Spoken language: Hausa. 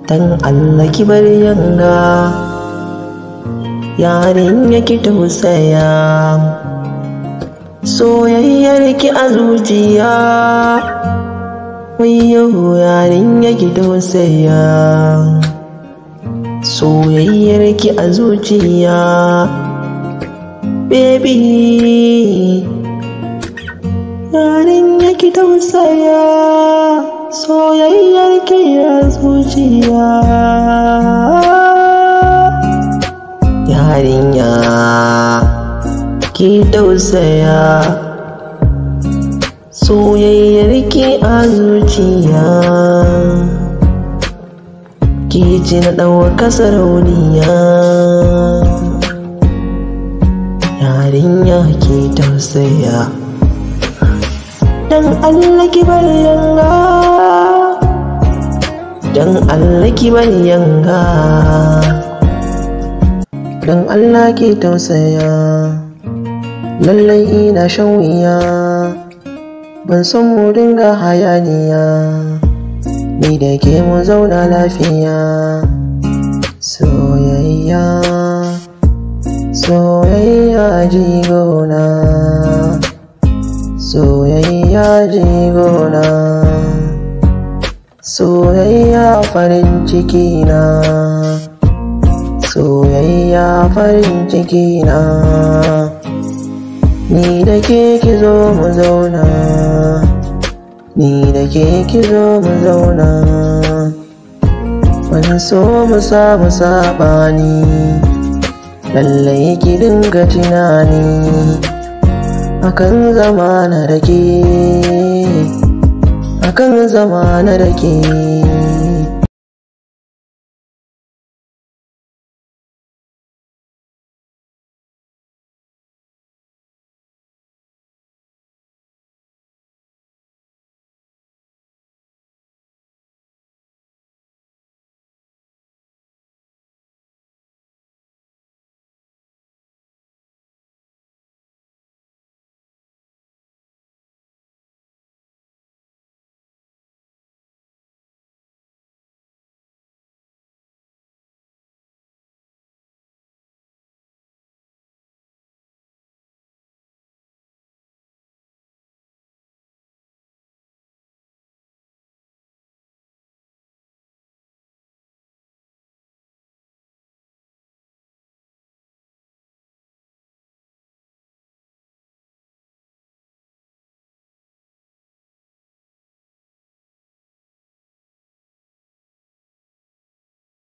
dan Allah ki bar yanga yarin yake tausaya soyayyar ki a zuciya wayo yarin yake tausaya soyayyar ki a zuciya baby yarin yake tausaya soyayyar ki a zuciya yarinya ki tausaya soyayyar ki a zuciya ki ci na ɗauka sarauniya yarinya ki tausaya dan Allah ki bar yanga dan Allah ki bar yanga dan Allah ki tausaya lallai ina shan wuya ban san mu dinga hayaniya ni da ke mu zauna lafiya soyayya soyayya jigona soyayya jigona soyayya farin ciki na soyayya farin ciki na ni da ke ki zo mu zauna ni da ke ki zo mu zauna ban so mu samu saɓani lallai ki dinga tunani akan zamana da ke akan zamana da ke